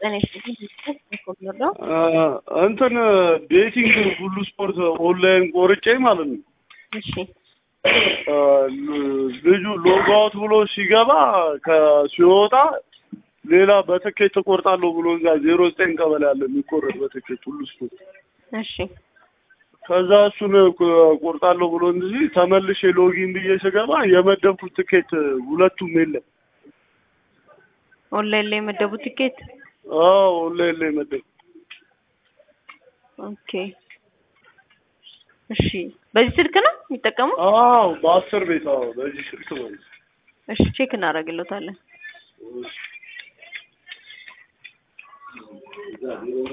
ጤና ይስጥልኝ። ነው እንትን ቤቲንግ ሁሉ ስፖርት ኦንላይን ቆርጬ ማለት ነው። እሺ ልጁ ሎጋውት ብሎ ሲገባ ከሲወጣ ሌላ በትኬት እቆርጣለሁ ብሎ እዛ ዜሮ ዘጠኝ ቀበሌ አለ የሚቆረጥ በትኬት ሁሉ ስፖርት እሺ ከዛ እሱን ቆርጣለሁ ብሎ እንጂ ተመልሼ ሎጊን ብዬ ስገባ የመደብኩት ትኬት ሁለቱም የለም። ኦንላይን ላይ የመደቡት ቲኬት አዎ ኦንላይን ላይ መደብ ኦኬ። እሺ በዚህ ስልክ ነው የሚጠቀሙት? አዎ በአስር ቤት አዎ በዚህ ስልክ ማለት ነው። እሺ ቼክ እናደርግለታለን።